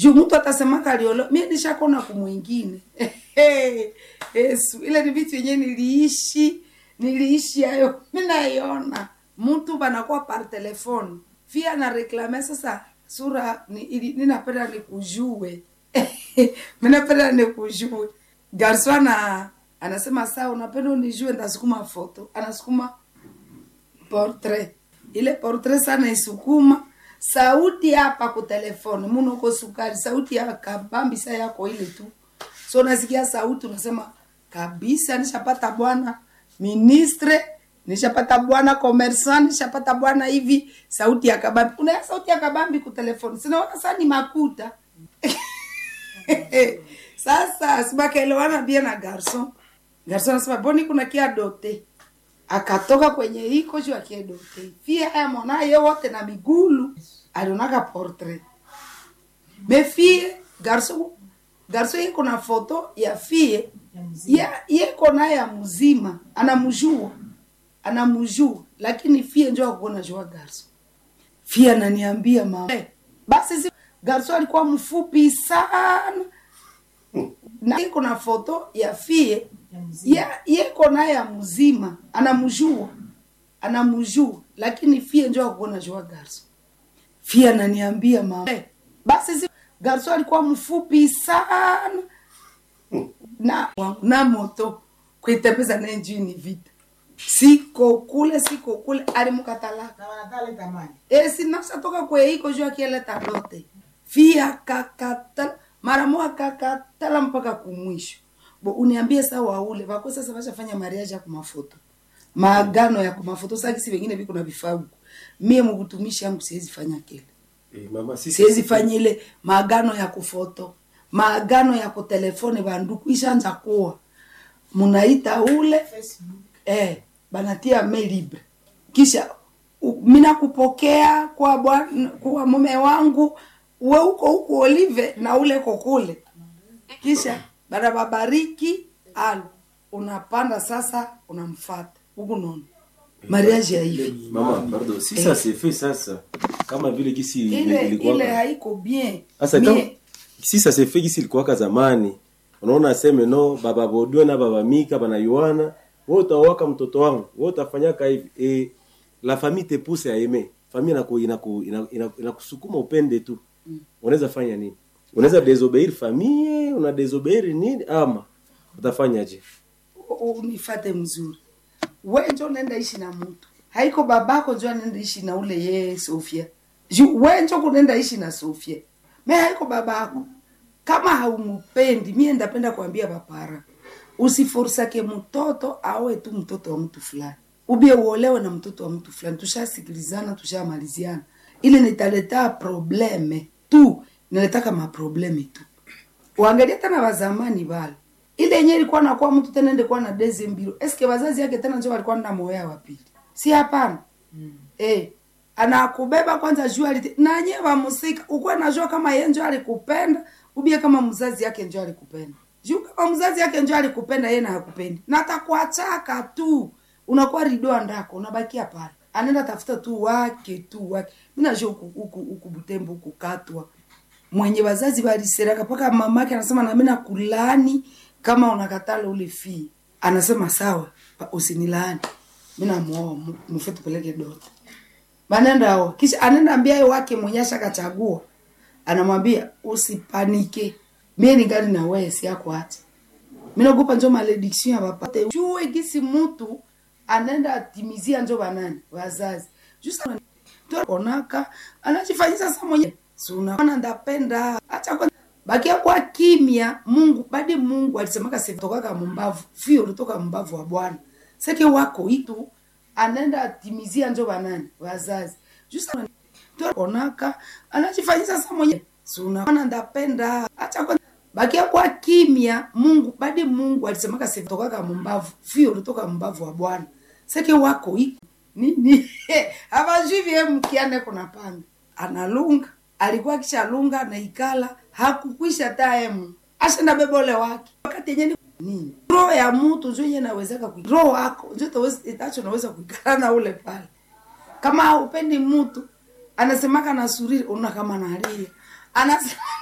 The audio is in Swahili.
juu mtu atasemaka aliolo mie nishakona kumwingine Yesu, ile ni vitu yenyewe niliishi niliishi hayo mi naiona mtu banakuwa par telefone fia na reklame sasa sura ni, ili- ninapenda nikujue minapenda nikujue garso ana anasema saa unapenda unijue ndasukuma foto anasukuma portrait ile portrait sana isukuma sauti hapa ku telefone munoko sukari sauti ya kabambisa yako ile tu so nasikia sauti unasema kabisa nishapata bwana ministre nishapata bwana commerçant nishapata bwana hivi sauti ya kabambi unaya sauti ya kabambi ku telefone sinaona saa ni makuta sasa sibakaelewana bia na garson garson anasema boni kuna kia dote akatoka kwenye iko juu akiedote fie haya mwanaye wote na migulu alionaka portrait me fie garso garso iko na foto ya fie ya yeko naye ya mzima anamjua anamjua lakini fie njo akuona jua garso fie ananiambia mama eh, basi si garso alikuwa mfupi sana na iko na foto ya fie ya yeko naye ya mzima anamjua anamjua lakini fie njo akuona jua garso fie ananiambia mama eh, basi si garso alikuwa mfupi sana na na moto kuitembeza naye juu ni vita siko kule siko kule alimukatalaka na wanakaleta maji esinasatoka kweiko juu akieleta dote fia kakatala mara moja kakatala mpaka kumwisho bo uniambie saa waule wako sasa washafanya mariaji ya kumafoto maagano ya kumafoto sakisi vengine viko na vifaa huku mie mukutumishi yangu siwezi fanya kile Eh, mama sisi siwezi fanya ile maagano ya kufoto maagano ya kutelefone banduku ishanja kuwa munaita ule Facebook eh, banatia mail libre kisha u- mina kupokea kwa bwana kwa mume wangu we uko huku olive na ule kokule kisha bana babariki alo unapanda sasa unamfata huku nono mariage ya hivi mama pardon si ça c'est fait sasa kama vile gisi ile ilikuwa ile haiko bien sasa kama Mie- si ça c'est fait gisi ilikuwaka zamani unaona aseme no baba bodwe na baba mika banayuana wewe utawaka mtoto wangu wewe utafanyaka hivi e, la famille te pousse à aimer famille inaku inaku inaku- inaku- inakusukuma upende tu unaweza fanya nini unaweza désobéir famille una désobéir nini ama utafanyaje u- unifate mzuri we njo nenda ishi na mtu haiko babako njo anenda ishi na ule yeye sofia Ju- we njo kunenda ishi na sofia me haiko babako kama haumupendi mie ndapenda kuambia bapara usiforsake mtoto awe tu mtoto wa mtu fulani ubie uolewe na mtoto wa mtu fulani tushasikilizana tushamaliziana ili nitaleta probleme tu niletaka maprobleme tu uangalie tena wazamani bale ile yenye ilikuwa nakuwa mtu tena ende kuwa na deze mbilo eske wazazi yake tena njo walikuwa na moya wa pili si hapana mm. eh anakubeba kwanza juu alite nanye wamusika ukuwa najua kama ye njo alikupenda ubie kama mzazi yake njo alikupenda juu kama mzazi yake njo alikupenda ye na hakupendi na atakuachaka tu unakuwa ridoa ndako unabakia pale anaenda tafuta tu wake tu wake mi najua huku huku huku butembo huku katwa mwenye wazazi waliseraka mpaka mamake anasema nami nakulaani kama unakatala ule fii anasema sawa pa- usinilaani mi namuoa mu- mufe tupeleke dote banenda oa kisha anaenda ambia wake mwenye ashakachagua anamwambia usipanike mie ningali na wewe siako hata minaogopa njo malediction ya bapate jue gisi mutu anaenda atimizia njo banani wazazi jusa onaka anachifanyisa sa mwenye sunaona ndapenda acha kwa bakia kwa kimya mungu badi mungu alisemaka sitokaka mumbavu fio ulitoka mbavu wa bwana seke wako itu anaenda atimizia njo banani wazazi jusa onaka anachifanyisa sa mwenye sunaona ndapenda acha kwa bakia kwa kimya mungu badi mungu alisemaka sitokaka mumbavu fio ulitoka mbavu wa bwana seke wako iko nini avajui vie mkiane kuna panga analunga alikuwa kishalunga naikala hakukwisha taemu ashenda bebole wake wakati yenye nini roho ya mtu njo yenye nawezaka kui- roho wako njo itaweza- itacho naweza kuikala na ule pale kama haupendi mtu anasemaka na suriri una kama nalia anasema